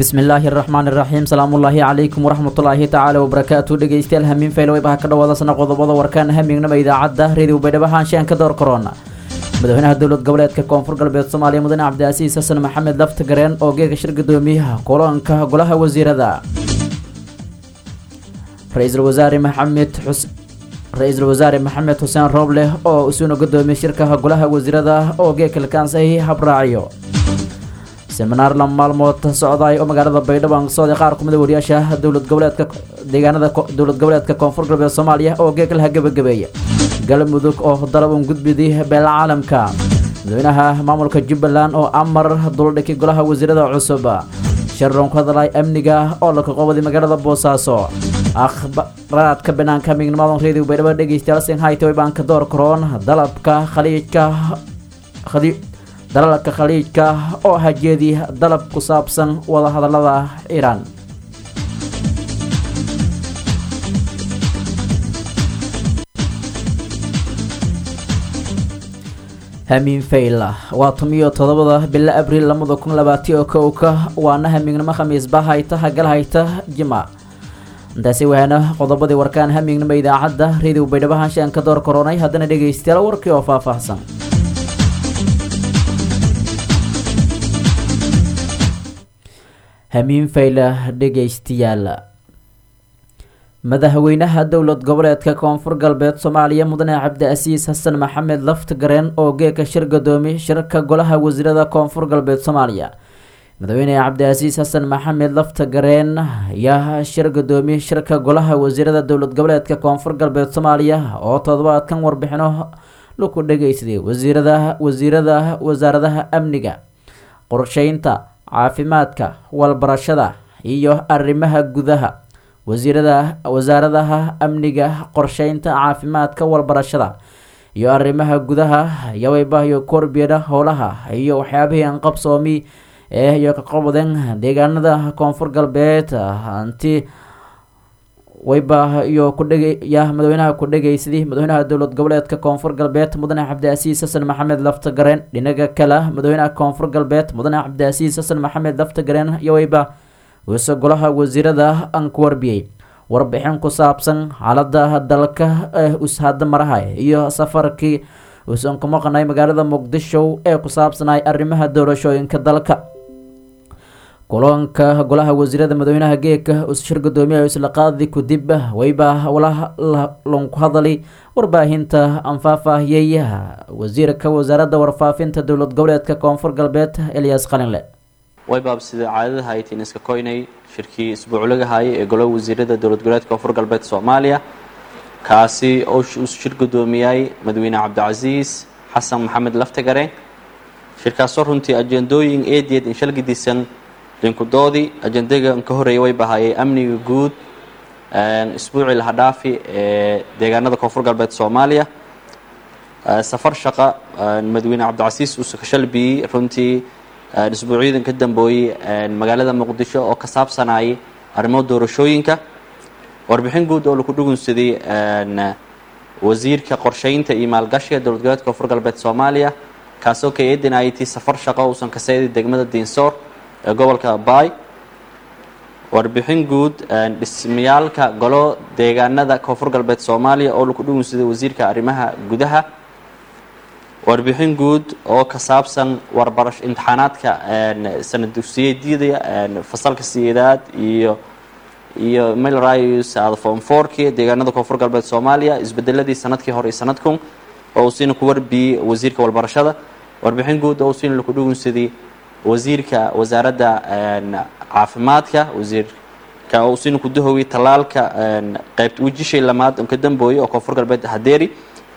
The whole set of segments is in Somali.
bismillaahi araxmaan iraxiim salaamullaahi calaykum waraxmatullaahi tacaala wabarakaatu dhegeystayaal hamiin fayloweybaha ka dhawaadasana qodobada warkaan hamiignama idaacadda reediw baydhabo haanshaan ka door korona madaxweynaha dowlad goboleedka koonfur galbeed soomaaliya mudane cabdicaasiis xasan maxamed laftagareen oo geega shir gudoomiyaha kulanka golaha wasiirada ra-iisul wasaare maxamed xus ra-iisul wasaare maxamed xuseen roobleh oo isuuna gudoomiye shirkaha golaha wasiirada oo geegka lakaansahay habraaciyo seminaar la maalmood socdaay oo magaalada baydhabo aan socday qaar kumida wariyaasha dowlad goboleedka deegaanada dowlad goboleedka koonfur galbeed soomaaliya oo geeg laha gebagabeeya galmudug oo dalab un gudbidi beela caalamka madaxweynaha maamulka jubbaland oo amar duldhiki golaha wasiirada cusub sharon ku hadlay amniga oo la kaqoobday magaalada boosaaso akhbaraadka banaanka mignimada reediyo baydhabo dhegeystayaal sinhaytay baanka door karoon dalabka khaliijka dalalka khaliijka oo hajeedi dalab ku saabsan wadahadalada iiraan hamiin fayla waa tumiyo todobada bilo abriil lamada kun labaatiyo kowka waana hamiignimo khamiisba hayta hagal hayta jima intaasi waana qodobadii warkaan hamiignimo idaacadda reediw baydhabo hanshaan ka door koronay haddana dhegeystayaal warkii oo faahfaahsan hamiin fayla dhegeystayaal madaxweynaha dowlad goboleedka koonfur galbeed soomaaliya mudane cabdicaasiis xasan maxamed laftagareen oo geeka shir gadoomi shirka golaha wasiirada koonfur galbeed soomaaliya madaxweyne cabdicaasiis xasan maxamed laftagareen ayaa shir gadoomi shirka golaha wasiirada dowlad goboleedka koonfur galbeed soomaaliya oo todobaadkan warbixino laku dhageysaday wasiirada wasiirada wasaaradaha amniga qorsheynta caafimaadka walbarashada iyo arrimaha gudaha wasiirada wasaaradaha amniga qorsheynta caafimaadka walbarashada iyo arrimaha gudaha yaweybahiyo korbeeda howlaha iyo waxyaabihii anqabsoomi ee iyo kaqobaden deegaanada koonfur galbeed hanti weyba iyo kudhegya madaxweynaha ku dhegeysaday madaxweynaha dowlad goboleedka koonfur galbeed mudane cabdicaasiis xasan maxamed laftagareen dhinaga kale madaxweynaha koonfur galbeed mudane cabdicaasiis xasan maxamed laftagareen yoweyba wuse golaha wasiirada aan ku warbiyey warbixin ku saabsan xaalada dalka ushada maraha iyo safarkii uusan ku maqnay magaalada muqdisho ee ku saabsanay arrimaha doorashooyinka dalka kulanka golaha wasiirada madaxweynaha geeka shir gudoomiyaha isla qaadi kudib weyba lanku hadalay warbaahinta aan faahfaahiyey wasiirka wasaaradda warfaafinta dowlad goboleedka koonfur galbeed eliyas qalinle waybaab sida caadadaha ay tiin iska koynay shirkii isbuuclaga haayay ee golaha wasiirada dowlad goboleedka koonfur galbeed soomaaliya kaasi oo uu shir gudoomiyay madaxweyne cabdicasiis xasan maxamed laftagareen shirkaasoo runtii ajendooyin eedeed inshalgidisan linkudoodii ajendaga ka horeeya way bahayay amniga guud isbuucii lahadhaafi ee deegaanada koonfur galbeed soomaaliya safar shaqa madaxweyne cabdicasiis uuse ka shalbiyey runtii isbuucyadan ka dambooyey magaalada muqdisho oo ka saabsanayay arrimo doorashooyinka warbixin guud oo laku dhugunsaday wasiirka qorsheynta iyo maalgashiga dowlad goboleedka koonfur galbeed soomaaliya kaasoo ka eedinayay tii safar shaqo uusan ka seeday degmada diinsoor ee gobolka baay warbixin guud dhismayaalka golo deegaanada koonfur galbeed soomaaliya oo laku dhugunsaday wasiirka arrimaha gudaha warbixin guud oo ka saabsan warbarash imtixaanaadka sanad dugsiyeedyada fasalka sideedaad iyo iyo milrys adform forki deegaanada koonfur galbeed soomaaliya isbedeladii sanadkii hore iyo sanadkun oo uu siina ku warbiyey wasiirka walbarashada warbixin guud oo uu siina laku dhugunsaday wasiirka wasaaradda caafimaadka wasiirka uu siina ku dahoway tallaalka qeybta wejishay lamaad on ka dambooyay oo koonfur galbeed hadeeri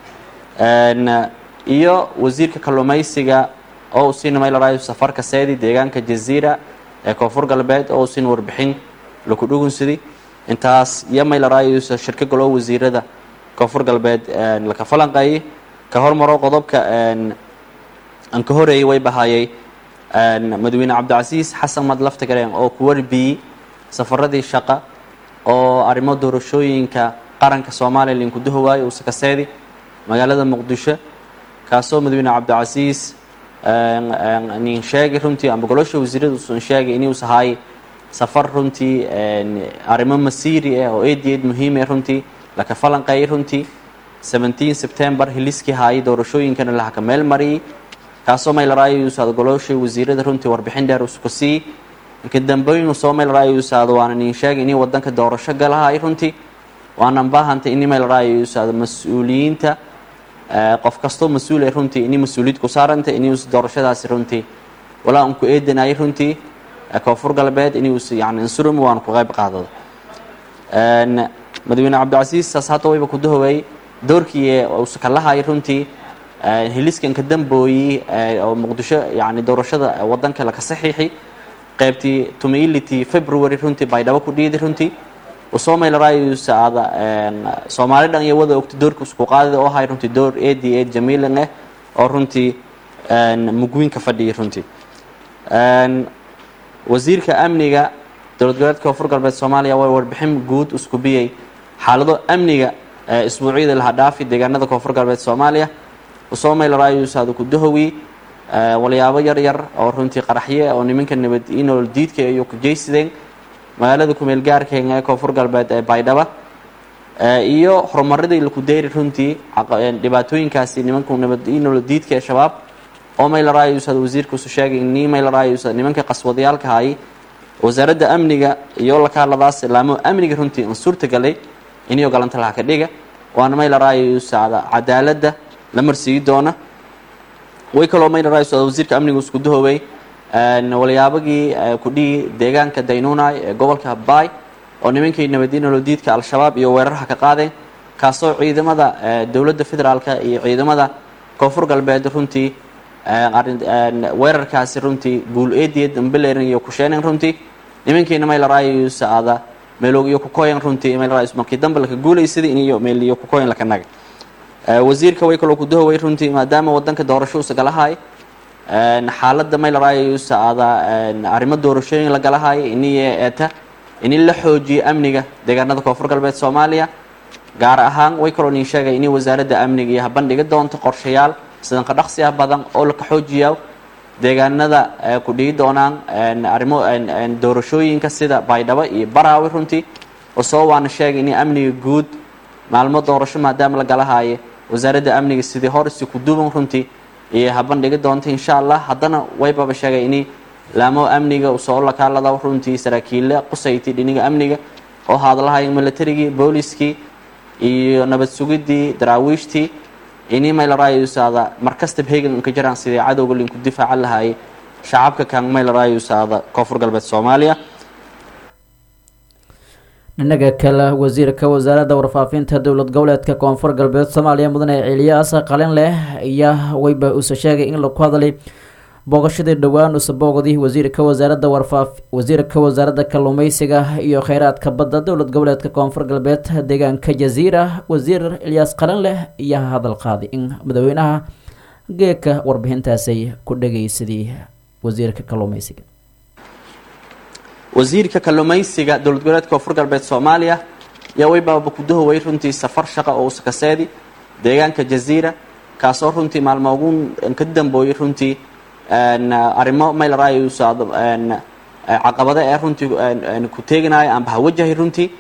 iyo wasiirka kalluumaysiga oo uu siina milrys safarka seedi deegaanka jaziira ee koonfur galbeed oo uu siina warbixin laku dhugunsaday intaas iyo milrys shirka golo wasiirada koonfur galbeed laka falanqeeyay ka hormaro qodobka aan ka horeeyay way bahayay madaxweyne cabdicasiis xasan mad laftagareen oo ku warbiyey safaradii shaqa oo arrimo doorashooyinka qaranka soomaaliya linku dahowaayo uuse ka seedi magaalada muqdisho kaasoo madaxweyne cabdicasiis nin sheegay runtii amba golosha wasiirada usan sheegay inuus ahaay safar runtii arrimo masiiri ah oo eed eed muhiime runtii laka falanqeeyay runtii seventeen september hiliskii haayay doorashooyinkana lahaka meel mariyay kaasoo maylaraayosaad golooshay wasiirada runtii warbixin dheer usku siiyey inka dambeyn soo maylaraayosaad waana nin sheegay inay wadanka doorasho galahay runtii waanan baahantay ini maylaraayosaad mas-uuliyiinta qof kastoo mas-uul ay runtii inay mas-uuliyad ku saarantay inay doorashadaasi runtii walaa unku eedanayay runtii koonfur galbeed inuu yani insurum waan ku qayb qaadado madaxweyne cabdicasiis saas hadda wayba ku dahoway doorkii uusa ka lahay runtii hiliskan ka dambooyey oo muqdisho yani doorashada wadanka laka saxiixi qaybtii tumaility february runtii baydhabo ku dhiiday runtii usoo maylarayusa aada soomaali dhan iyo wada ogta doorka isku qaadida oo ahay runtii door ad ad jamiilan ah oo runtii mugwiinka fadhiyay runtii wasiirka amniga dowlad goboleedka koonfur galbeed soomaaliya waa warbixin guud isku biyey xaalado amniga isbuucyada laha dhaafi deegaanada koonfur galbeed soomaaliya usoo maylarayusaada ku dahowi walyaabo yar yar oo runtii qaraxye oo nimanka nabad inool diidka iyo ku jeysadeen magaalada kumeel gaarkeena ee koonfur galbeed ee baydhaba iyo horumaradii laku deyri runtii dhibaatooyinkaasi nimanku nabad inool diidka ee shabaab oo maylarayusaad wasiirkuusu sheegay ni maylarayusaad nimanka qaswadayaalka hayay wasaaradda amniga iyo lakaaladaas laamo amniga runtii an suurtagalay iniyo galanta laha ka dhiga waana maylarayusaada cadaaladda la marsiiyi doona way kaloo maylarayusaad wasiirka amniga isku dahoobay walyaabagii kudhigi deegaanka daynunay ee gobolka baay oo nimankii nabadiinolodiidka al-shabaab iyo weerarha ka qaadeen kaasoo ciidamada dowladda federaalka iyo ciidamada koonfur galbeed runtii weerarkaasi runtii guul eediya dambelerin iyo kusheeneen runtii nimankiina maylarayusa ada meeloog iyo kukoyan runtii maylarayus markii dambe laka guulaysaday iniyo meel iyo kukoyan laka naga wasiirka way kaloo kudahoway runtii maadaama wadanka doorasho usa galahay xaaladda maylarayusa ada arrimo doorashooyin la galahay iniyo eeta ini la xoojiyo amniga deegaanada koonfur galbeed soomaaliya gaar ahaan way kaloo nin sheegay inay wasaaradda amniga iyo habandhiga doonto qorshayaal sidanka dhaqsi ah badan oo laka xoojiya deegaanada ku dhigi doonaan arrimo doorashooyinka sida baydhabo iyo baraawi runtii usoo waana sheegay inay amniga guud maalmo doorasho maadaama la galahaye wasaaradda amniga sidii horisi ku duuban runtii iyo habandhigi doonta insha allah haddana waybaba sheegay inay laamo amniga usoo lakaalada runtii saraakiille qusayti dhiniga amniga oo hadlahay militarigii booliskii iyo nabad sugidii daraawiishtii ini maylarayusaada markastaba hegan inka jiraan sidii cadowga linku difaacan lahaayay shacabka kan maylarayusaada koonfur galbeed soomaaliya dhinaga kale wasiirka wasaaradda warfaafinta dowlad goboleedka koonfur galbeed soomaaliya mudane celiyaas qalin leh ayaa weyba uuse sheegay in laku hadlay booqashadii dhowaan usa booqday wasiirka wasaaradda warfaaf wasiirka wasaaradda kalluumeysiga iyo kheyraadka badda dowlad goboleedka koonfur galbeed deegaanka jaziira wasiir ilyaas qalin leh ayaa hadal qaaday in madaxweynaha geeka warbixintaasay ku dhageysadii wasiirka kalluumeysiga wasiirka kalluumeysiga dowlad goboleedka koonfur galbeed soomaaliya yaa weybaaba ku dahoway runtii safar shaqa oo usakaseedi deegaanka jaziira kaasoo runtii maalmo ugu ka dambooyay runtii arrimo maylarayusaad caqabado ee runtii ku teeganayo amba hawajahay runtii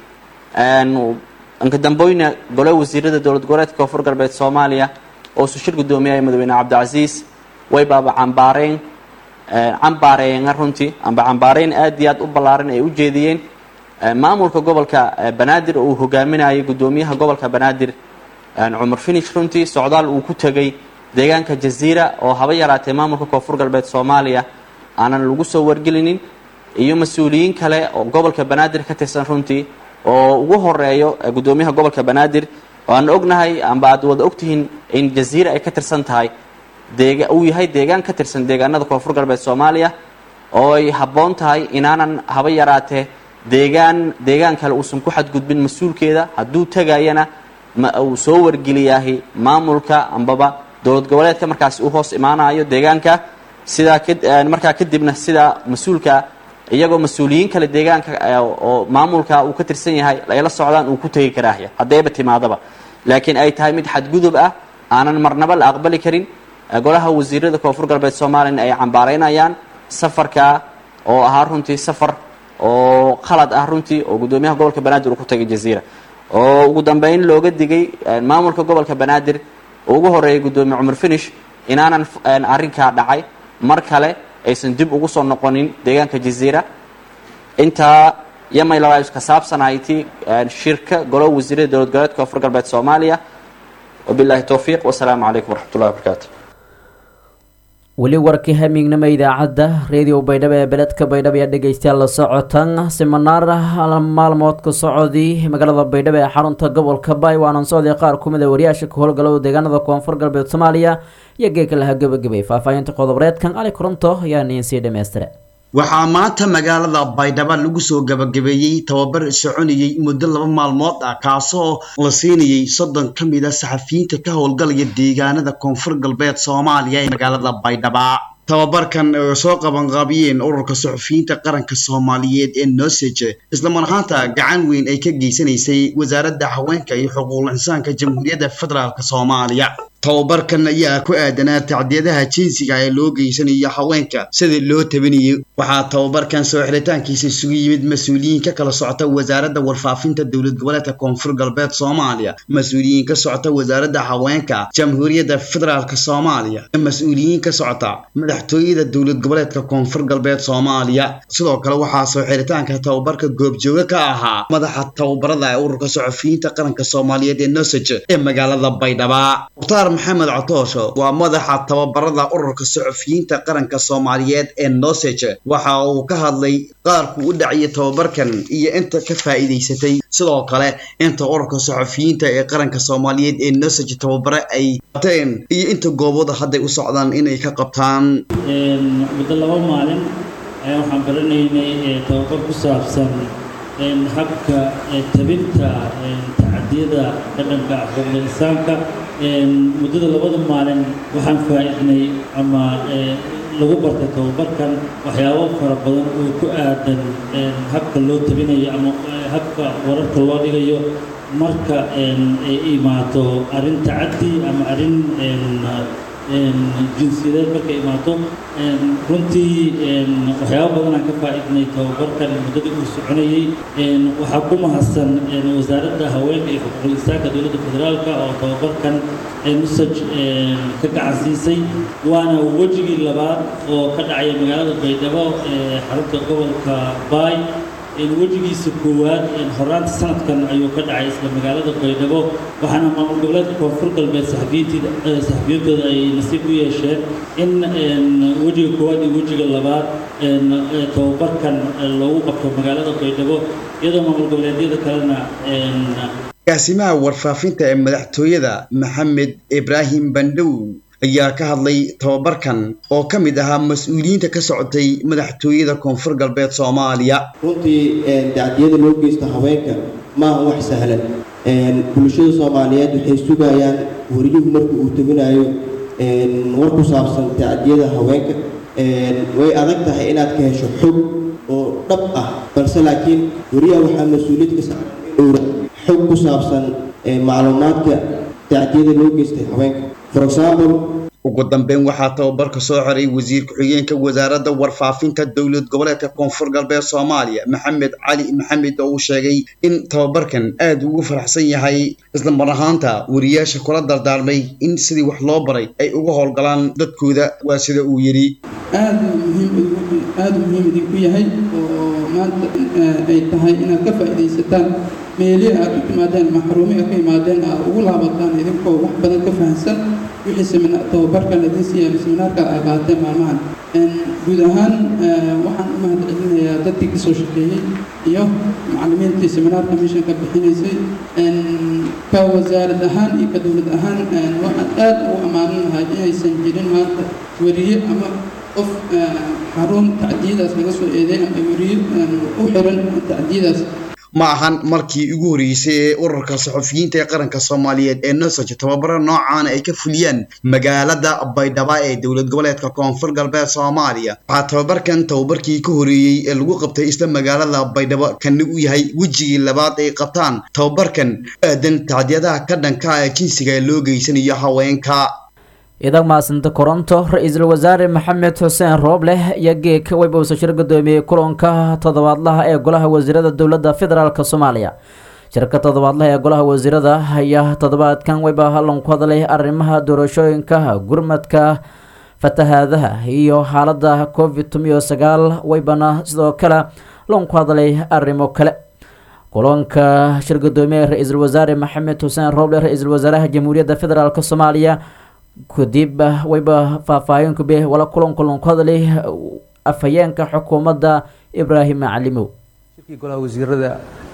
inka damboyna gole wasiirada dowlad goboleedka koonfur galbeed soomaaliya oo su shir gudoomiyaya madaxweyne cabdicasiis waybaaba cambaareen cambaareena runtii amba cambaareyn aad iyo aad u ballaaran ay u jeediyeen maamulka gobolka banaadir oo uu hogaaminayay guddoomiyaha gobolka banaadir cumar finish runtii socdaal uu ku tegay deegaanka jaziira oo haba yaraatee maamulka koonfur galbeed soomaaliya aanan lagu soo wargelinin iyo mas-uuliyiin kale oo gobolka banaadir ka tirsan runtii oo ugu horeeyo guddoomiyaha gobolka banaadir oo aan ognahay amba aad wada ogtihiin in jaziira ay ka tirsan tahay deega uu yahay deegaan ka tirsan deegaanada koonfur galbeed soomaaliya oo ay habboon tahay inaanan haba yaraatee deegaan deegaan kale uusan ku xadgudbin mas-uulkeeda hadduu tegayana ma uu soo wargeliyaahi maamulka ambaba dowlad goboleedka markaasi u hoos imaanayo deegaanka sidaa markaa kadibna sidaa mas-uulka iyagoo mas-uuliyiin kale deegaanka oo maamulka uu ka tirsan yahay ay la socdaan uu ku tegi karaahya haddayba timaadaba laakiin ay tahay mid xadgudub ah aanan marnaba la aqbali karin golaha wasiirada koonfur galbeed soomaaliyana ay cambaaraynayaan safarka oo ahaa runtii safar oo khalad ah runtii oo guddoomiyaha gobolka banaadir uu ku tagay jaziira oo ugu dambeyn looga digay maamulka gobolka banaadir oo ugu horeeyay guddoomiye cumar finish inaanan arrinkaa dhacay mar kale aysan dib ugu soo noqonin deegaanka jaziira intaa yamay labaa ka saabsanayti shirka golo wasiirada dowlad goboleedka koonfur galbeed soomaaliya wabillahi towfiiq wasalaamu calaykum waraxmatullahi wabarakaatu weli warkii hamiignimo idaacadda reediyo baydhabo ee beledka baydhabo ayaa dhegeystayaal la socotan siminaar maalmood ka socodii magaalada baydhabo ee xarunta gobolka baay waanan socday qaar kumid a wariyaasha ka howlgalow deegaanada koonfur galbeed soomaaliya iyo geeka laha gebagabay faahfaahinta qodoboreedkan cali koronto ayaa niin sii dhammaystire waxaa maanta magaalada baydhabo lagu soo gabagabeeyey tababar soconayey muddo laba maalmood ah kaasoo la siinayey soddon ka mid a saxafiyiinta ka howlgalaya deegaanada koonfur galbeed soomaaliya ee magaalada baydhaba tababarkan oo soo qabanqaabiyeen ururka suxufiyiinta qaranka soomaaliyeed ee nosege islamar ahaanta gacan weyn ay ka geysanaysay wasaaradda haweenka iyo xuquuqul insaanka jamhuuriyadda federaalk soomaaliya tababarkan ayaa ku aadanaa tacdiyadaha jinsiga ee loo geysanayo haweenka sida loo tabanayo waxaa tababarkan soo xiritaankiisa isugu yimid mas-uuliyiin ka kala socota wasaaradda warfaafinta dowlad goboleedka koonfur galbeed soomaaliya mas-uuliyiin ka socota wasaaradda haweenka jamhuuriyadda federaalk soomaaliya mas-uuliyiin ka socota madaxtooyada dowlad goboleedka koonfur galbeed soomaaliya sidoo kale waxaa soo xiritaanka tababarka goobjooga ka ahaa madaxa tababarada ee ururka suxufiyiinta qaranka soomaaliyeed ee nosage ee magaalada baydhaba maxamed cotoosho waa madaxa tababarada ururka suxufiyiinta qaranka soomaaliyeed ee nosege waxa uu ka hadlay qaarku u dhaciyay tababarkan iyo inta ka faa'iidaysatay sidoo kale inta ururka suxufiyiinta ee qaranka soomaaliyeed ee nosege tababare ay qabteen iyo inta goobooda hadday u socdaan inay ka qabtaan muddo laba maalin ayaa waxaan baranaynay tababar ku saabsan habka tabinta tacadiyada dhaqanka xuquuqda insaanka muddada labada maalin waxaan faa-idnay ama lagu bartay tababarkan waxyaabo fara badan oo ku aadan habka loo tabinayo ama habka wararka loo dhigayo marka ay imaato arrin tacaddi ama arrin jinsiyadeed markay imaato runtii waxyaabo badanaan ka faa-idnay tababarkan muddadii uu soconayey waxaa ku mahadsan wasaaradda haweenka iyo xuquuqul insaanka dowladda federaalka oo tababarkan nusaj ka gacan siisay waana wejigii labaad oo ka dhacaya magaalada baydhabo ee xarunta gobolka baay wejigiisa koowaad horaanta sanadkan ayuu ka dhacay isla magaalada baydhabo waxaana maamul goboleedka koonfur galbeed saxafiyiintooda ay nasiib u yeesheen in wejiga koowaad iyo wejiga labaad tababarkan loogu qabto magaalada baydhabo iyadoo maamul goboleedyada kalena gaasimaha warfaafinta ee madaxtooyada maxamed ibraahim bandhow ayaa ka hadlay tababarkan oo ka mid ahaa mas-uuliyiinta ka socotay madaxtooyada koonfur galbeed soomaaliya runtii dacdiyada loo geysto haweenka maaha wax sahlan bulshada soomaaliyeed waxay sugayaan wariyuhu marka uu tabinayo war ku saabsan tacdiyada haweenka way adag tahay inaad ka hesho xog oo dhab ah balse laakiin wariyaha waxaa mas-uuliyad ka saaran inuu xog ku saabsan macluumaadka tacdiyada loo geystay haweenka for example ugu dambeyn waxaa tababarka soo xoray wasiir ku-xigeenka wasaaradda warfaafinta dowlad goboleedka koonfur galbeed soomaaliya maxamed cali maxamed oo uu sheegay in tababarkan aad ugu faraxsan yahay isla mar ahaanta wariyaasha kula dardaarmay in sidii wax loo baray ay uga howlgalaan dadkooda waa sida uu yidhi aad muhiim aada muhiim idinku yahay oo maanta ay tahay inaad ka faa'iidaysataan meelihi aad u timaadeen maxruumi aad ka imaadeen aad ugu laabataan idinkoo wax badan ka fahamsan wixii semina tababarkan idin siiyeen seminaarka ay qaateen maalmahan guud ahaan waxaan u mahad celinayaa dadkii kasoo shaqeeyey iyo macallimiintii seminaarka meeshan ka bixinaysay ka wasaarad ahaan iyo ka dowlad ahaan waxaan aad ugu ammaanan lahay inaysan jirin maanta weriye ama qof xarun tacdiyadaas laga soo eeday ama weriye u xiran tacdiyadaas ma ahan markii ugu horreysay ee ururka saxufiyiinta ee qaranka soomaaliyeed ee nosage tababaro noocaana ay ka fuliyaan magaalada baydhaba ee dowlad goboleedka koonfur galbeed soomaaliya waxaa tababarkan tababarkii ka horeeyey ee lagu qabtay isla magaalada baydhabo kana u yahay wejigii labaad ay qabtaan tababarkan aadan tacdiyadaha ka dhanka ee jinsiga ee loo geysanayo haweenka idag maasinta koronto ra-iisul wasaare maxamed xuseen roobleh iyo geeka weyba uuse shir gudoomiyey kulanka toddobaadlaha ee golaha wasiirada dowladda federaalk soomaaliya shirka toddobaadlaha ee golaha wasiirada ayaa toddobaadkan weyba hallan ku hadlay arrimaha doorashooyinka gurmadka fatahaadaha iyo xaalada covid tomiyo sagaal weybana sidoo kale lan ku hadlay arrimo kale kulanka shir gudoomiye ra-iisul wasaare maxamed xuseen rooble ra-iisul wasaaraha jamhuuriyadda federaalk soomaaliya kadib weyba faahfaahin kube wala kulan kulan ku hadlay afhayeenka xukuumadda ibraahim macalimow shirkii golaha wasiirada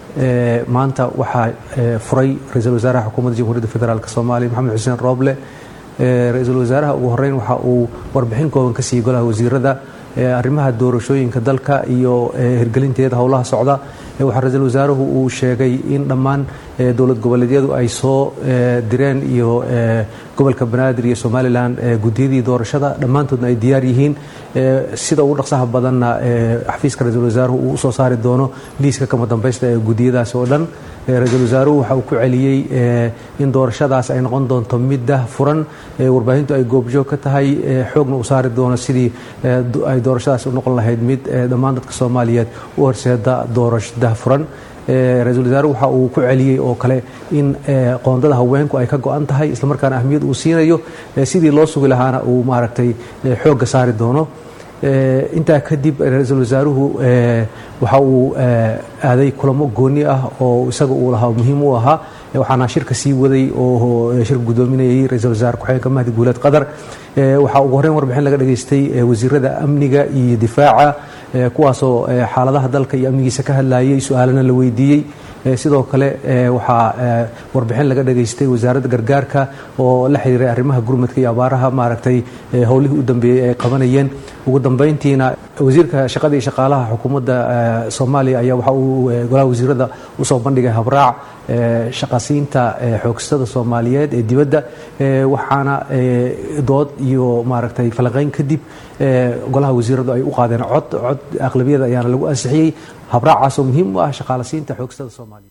maanta waxaa furay ra-iisul wasaaraha xukuumadda jamhuuriyadda federaalk soomaaliya maxamed xuseen rooble ra-iisul wasaaraha ugu horeyn waxa uu warbixin kooban ka siiyey golaha wasiirada arrimaha doorashooyinka dalka iyo hirgelinteeda howlaha socda waxaa ra-iisul wasaaruhu uu sheegay in dhammaan dowlad goboleedyadu ay soo direen iyo gobolka banaadir iyo somalilan gudiyadii doorashada dhammaantoodna ay diyaar yihiin sida ugu dhaqsaha badanna xafiiska ra-iisul wasaaruhu uu usoo saari doono liiska kama dambaysta ee gudiyadaasi oo dhan ra-iisul wasaaruhu waxa uu ku celiyey in doorashadaas ay noqon doonto midda furan warbaahintu ay goobjoog ka tahay xoogna u saari doono sidii ay doorashadaas u noqon lahayd mid dhammaan dadka soomaaliyeed u horseeda doorashada furan ra-iisul wasaare waxa uu ku celiyey oo kale in qoondada haweenku ay ka go-an tahay islamarkaana ahmiyad uu siinayo sidii loo sugi lahaana uu maaragtay xoogga saari doono intaa kadib ra-iisul wasaaruhu waxa uu aaday kulamo gooni ah oo isaga uu lahaa muhiim u ahaa waxaana shirka sii waday oo shirka gudoominayay ra-iisul wasaare ku-xigeenka mahdi guuleed qadar waxaa ugu horreyn warbixin laga dhageystay wasiirada amniga iyo difaaca kuwaasoo xaaladaha dalka iyo amnigiisa ka hadlayay su-aalana la weydiiyey sidoo kale waxaa warbixin laga dhageystay wasaaradda gargaarka oo la xiriiray arrimaha gurmadka iyo abaaraha maaragtay howlihii u dambeeyey ay qabanayeen ugu dambeyntiina wasiirka shaqada iyo shaqaalaha xukuumadda soomaaliya ayaa waxa uu golaha wasiirada usoo bandhigay habraac shaqasiinta xoogstada soomaaliyeed ee dibadda waxaana dood iyo maaragtay falaqeyn kadib golaha wasiiradu ay u qaadeen cod cod aqlabiyada ayaana lagu ansixiyey habraacaasoo muhiim u ah shaqaalasiinta xoogstada soomaaliyeed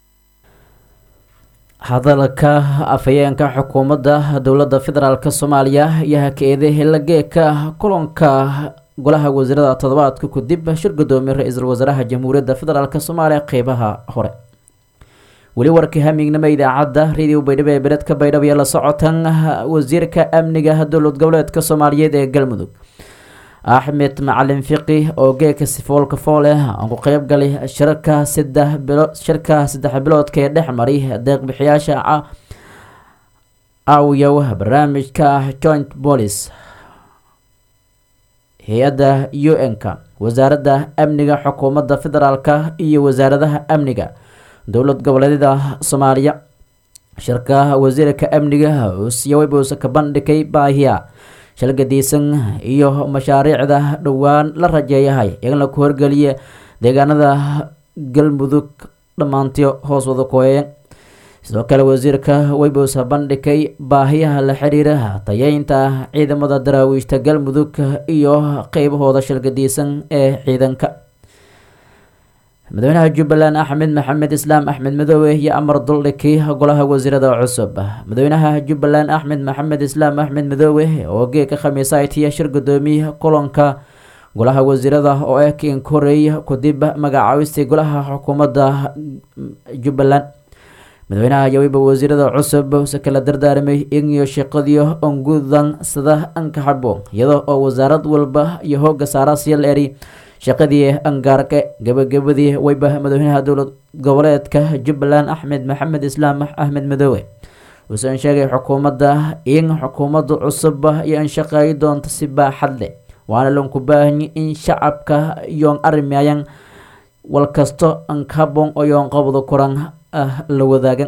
hadalka afhayeenka xukuumadda dowladda federaalk soomaaliya iyo haka-eede helageeka kulanka golaha wasiirada toddobaadka kadib shir gudoomiye ra-iisul wasaaraha jamhuuriyadda federaalk soomaaliya qeybaha hore weli warkii hamignimo idaacadda radio baydhabo ee beledka baydhabo iyo la socotan wasiirka amniga dowlad goboleedka soomaaliyeed ee galmudug axmed macalin fiqi oo geeka sifoolka fooleh aan ku qeyb galay shirka saddex bilo shirka saddex biloodka ee dhex maray deeqbixiyaasha awyow barnaamijka joint police hay-adda u n-ka wasaaradda amniga xukuumadda federaalka iyo wasaaradaha amniga dowlad goboleedyada soomaaliya shirka wasiirka amniga uusiyawebus ka bandhigay baahiya shalgadiisan iyo mashaariicda dhowaan la rajeeyahay iyagana ku horgeliya deegaanada galmudug dhammaantiyo hoos wada kooyeen sidoo kale wasiirka weybus bandhigay baahiyaha la xiriira tayeynta ciidamada daraawiishta galmudug iyo qeybahooda shalgadiisan ee ciidanka madaxweynaha jubbaland axmed maxamed islaam axmed madoobe iyo amar duldhiki golaha wasiirada cusub madaxweynaha jubbaland axmed maxamed islaam axmed madoobe oo geeka khamiisaytiya shir gudoomiye kulanka golaha wasiirada oo ah kiin koreey kadib magacaabistii golaha xukuumadda jubbaland madaxweynaha yaweyba wasiirada cusub se kala dardaarmay inyo shaqadiyo ongudan sida ankaxabo iyada oo wasaarad walba iyo hooga saara siil eri shaqadii angaarke gabagabadii weyba madaxweynaha dowlad goboleedka jubbaland axmed maxamed islaam axmed madoobe uusan sheegay xukuumadda in xukuumadda cusub iyo an shaqeey doonto si baaxad leh waana lanku baahanyi in shacabka yoon arimayan walkasto ankaboon oo yoon qabdo kuran ah la wadaagan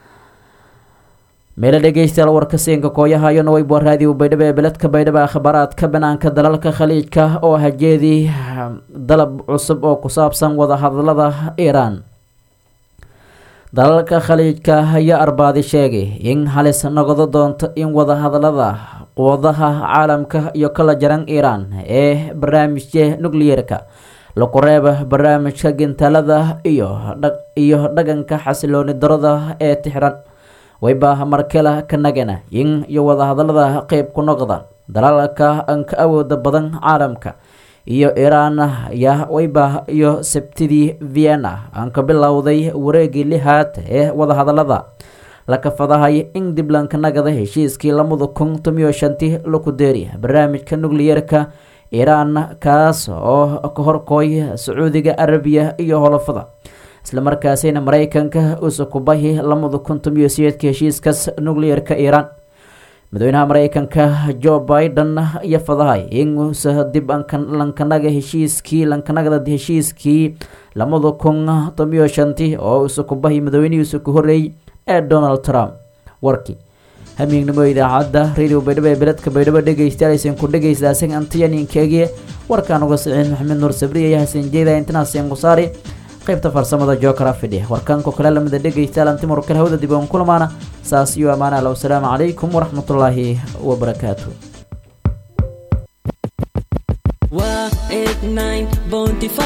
meelo dhegeystayaal warka siinka kooyahayona weyba raadiyo baydhabo ee beledka baydhabo akhbaaraadka banaanka dalalka khaliijka oo hajeedii dalab cusub oo ku saabsan wadahadalada iiraan dalalka khaliijka ayaa arbaadi sheegay in halis noqdo doonto in wadahadalada quwadaha caalamka iyo kala jaran iiraan ee barnaamijka nucleerka laku reeba barnaamijka gintalada iyo iyo dhaganka xasilooni darada ee tixran wayba markale ka nagana in iyo wadahadalada qeyb ku noqdaan dalalka anka awooda badan caalamka iyo iiraan ya wayba iyo sabtidii vienna aan ka bilowday wareegii lixaad ee wadahadalada la kafadahay in dib lanka nagada heshiiskii lamada kun tomiyo shantii laku deeri barnaamijka nucliyerka iiraan kaas oo ka horkooy sacuudiga arabiya iyo holofada islamarkaasina mareykanka uusa kubahi lamada kun tomiyo sideedka heshiiskaas nucliyerka iiraan madaxweynaha mareykanka jo biden iyo fadahay inuusa dib lankanaga heshiiskii lankanagada heshiiskii lamada kun tomiyo shantii oo uusa kubahi madaxweynihiisa ku horeeyey ee donald trump warkii hamiignimo idaacadda radio baydhabo ee beledka baydhabo dhegeystayaal ku dhegeystaaseen antiyaninkeegie warkaan uga siciin maxamed nuur sabriya iyo xasan jeeda intinaaseen kusaari qaybta farsamada jookara fidhi warkaanko kale lamida dhegeystayaal antimar kale hawda dib oon kulamaana saas iyo ammaana alla wasalaamu calaykum waraxmatullaahi wabarakaatu waa eight nine bounty